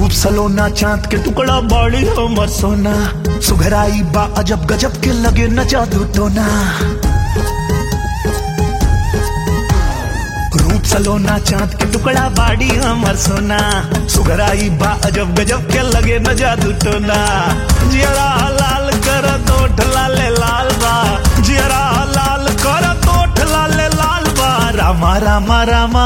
रूप सलोना चांद के टुकड़ा बाड़ी हमर सोना सुघराई बा अजब गजब के लगे न जादू टोना रूप सलोना चांद के टुकड़ा बाड़ी हमर सोना सुघराई बा अजब गजब के लगे न जादू टोना जियरा लाल कर तोठ लाले लाल बा जियरा लाल कर तोठ लाले लाल बा रामा रामा रामा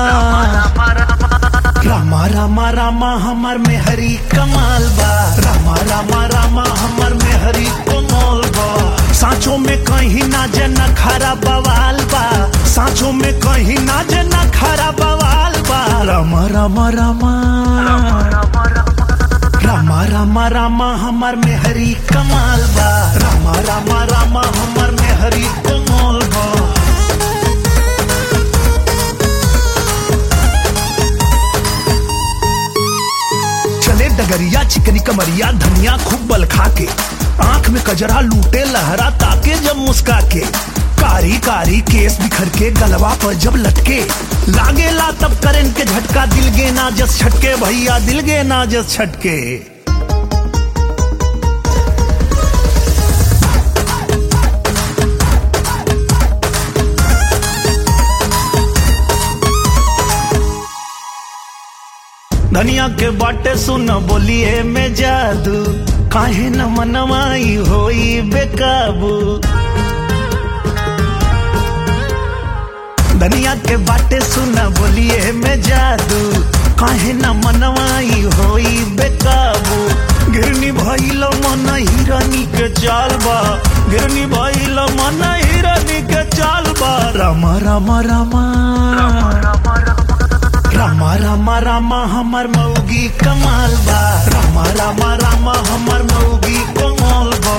रामा रामा रामा हमर में हरी कमाल बा रामा रामा रामा हमर में हरी कमाल बा सांचो में कहीं ना जना खरा बवाल बा सांचो में कहीं ना जना खरा बवाल बा रामा रामा रामा रामा रामा रामा हमर में हरी कमाल बा रामा रामा रामा हमर में हरी कमाल बा चले डगरिया चिकनी कमरिया धनिया खूब बल खा के आंख में कजरा लूटे लहरा ताके जब मुस्का के कारी कारी केस बिखर के गलवा पर जब लटके लागे ला तब करेंट के झटका दिल गे ना जस छटके भैया दिल गे ना जस छटके धनिया के बाटे सुन बोलिए में जादू काहे न मनवाई होई बेकाबू धनिया के बाटे सुन बोलिए में जादू काहे न मनवाई होई बेकाबू गिरनी भइल मन हिरनी के चाल बा गिरनी भइल मन हिरनी के चाल बा रामा रामा रामा रामा रामा रामा हमर मौगी कमाल बा रामा रामा रामा हमर मौगी कमाल बा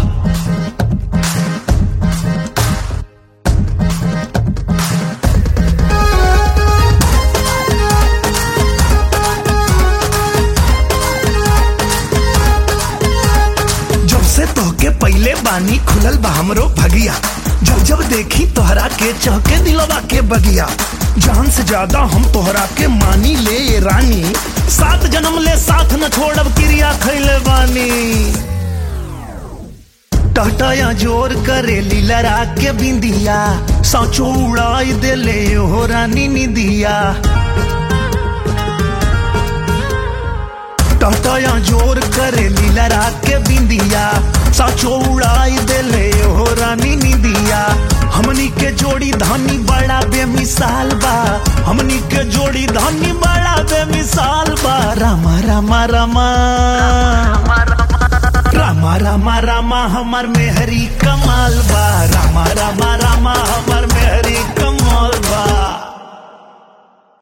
जब से तोहके पहले बानी खुलल बा हमरो भगिया जब जब देखी तोहरा के चहके दिलवा के बगिया जान से ज्यादा हम तोहरा के मानी ले ये रानी सात जन्म ले साथ न छोड़ब क्रिया खैले बानी टहटया जोर करे लीलरा के बिंदिया साचो उड़ाई देले हो रानी निदिया टहटया जोर करे लीलरा के बिंदिया साचो उड़ाई देले हो रानी निदिया हमनी के जोड़ी धानी बड़ा बेमिसाल बा हमनी के जोड़ी धानी बड़ा बेमिसाल बा रामा रामा रामा रामा रामा रामा हमर में हरी कमाल बा रामा रामा रामा हमर में हरी कमाल बा